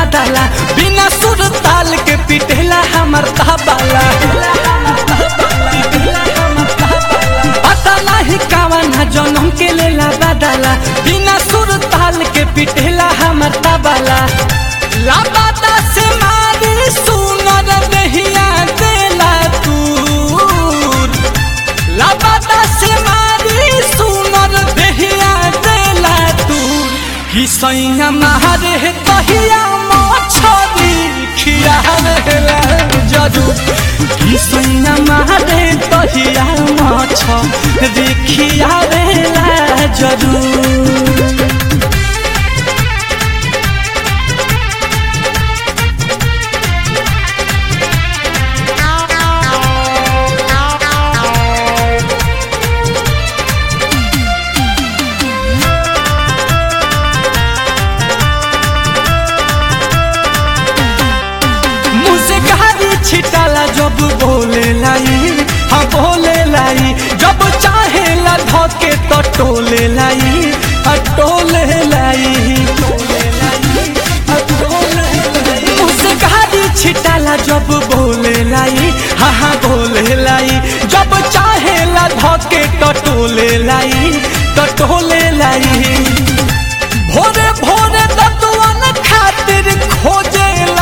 बदला बिना सुर ताल के पिटेला हमर तबला पता नहीं कावन जनम के लेला बदला बिना सुर ताल के पिटेला हमर तबला लापता से मारी सुनर दहिया देला तूर लापता से मारी सुनर दहिया देला तूर कि सैया मारे तहिया मछरी खियावेला जरूर कि सैया मारे तहिया मछरी खियावेला जरूर मुझसे गाड़ी छिटाला जब बोले लाई हाँ बोले लाई जब चाहे ला धोके तो टोले लाई हाँ टोले लाई हाँ, टोले लाई। मुझसे गाड़ी छिटाला जब बोले लाई हाँ हाँ बोले लाई जब चाहे ला धोके तो टोले लाई तो टोले लाई भोरे भोरे दतुअन खातिर खोजेला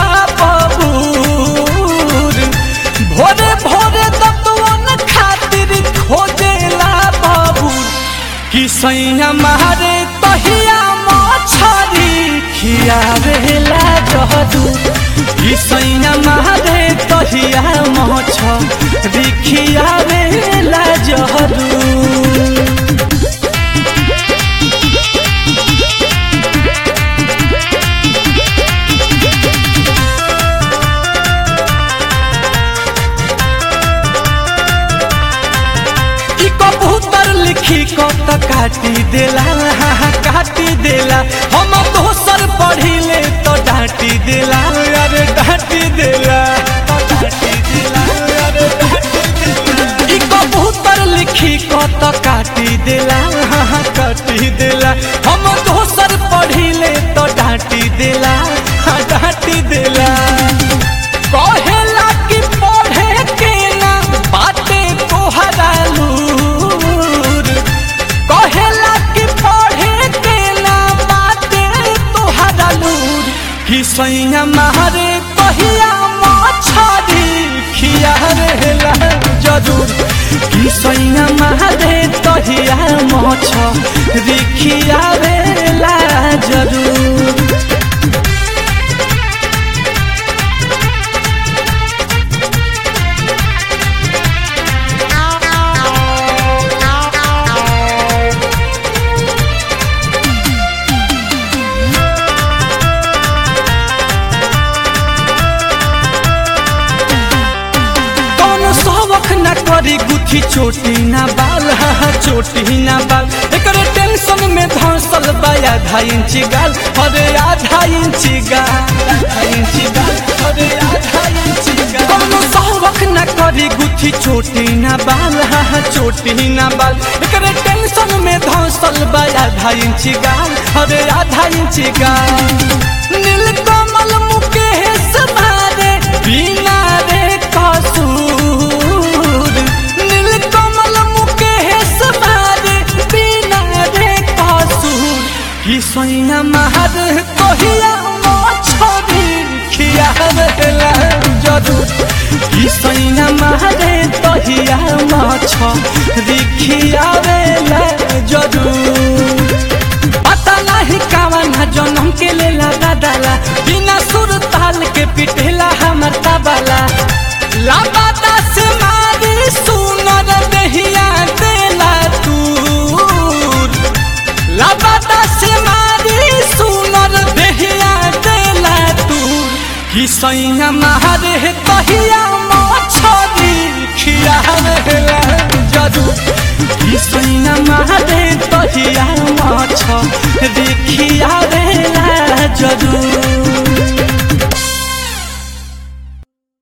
बबूर भोरे भोरे दतुअन खातिर खोजेला बबूर कि सैया मारे तहिया मछरी खियावेला जहदूर कि सैया मारे तहिया मछरी खियावेला जहदूर ई कबूतर लिखी को त काटी देला हाँ, हाँ, काटी देला हम दोसर पढ़िले तो डांटी देला अरे डांटी देला डांटी देला, अरे डांटी देला। ई कबूतर लिखी को त काटी देला हाँ, हाँ, काटी देला हम दोसर पढ़िले तो डांटी देला हाँ डांटी देला कहेला कि पढ़े के ना बाटे तोहरा लूर कहेला कि पढ़े के ना बाटे तोहरा लूर कि सैया मारे कहिया मछरी खिया रहेला जरूर कि सैया मारे तहिया मछरी खिया रहेला जरूर कौनो शौक न करी गुथी चोटी ना बाल हा हा चोटी ना बाल एकरे टेंशन में धंसल बा आधा इंच गाल अरे आधा इंच गाल आधा इंच गाल अरे आधा इंच गाल कौनो शौक न करी गुथी चोटी ना बाल हा हा चोटी ना बाल एकरे टेंशन में धंसल बा आधा इंच गाल अरे आधा इंच गाल नीलकमल मुकेश मारे बिना रे कसूर नीलकमल मुकेश मारे बिना रे कसूर कि सैया महर कहिया मछरी खियावेला जरूर कि सैया महरे तहिया मछरी खियावेला जरूर पता नहीं कावन जनम के लेला दादाला बिना सुर ताल के पिटेला हमर तबला लापता से मारी सुनर दहिया देला तूर लापता से मारी सुनर दहिया देला तूर कि सैया मारे तहिया मछरी खियावेला जरूर कि सैया मारे तहिया मछरी खिया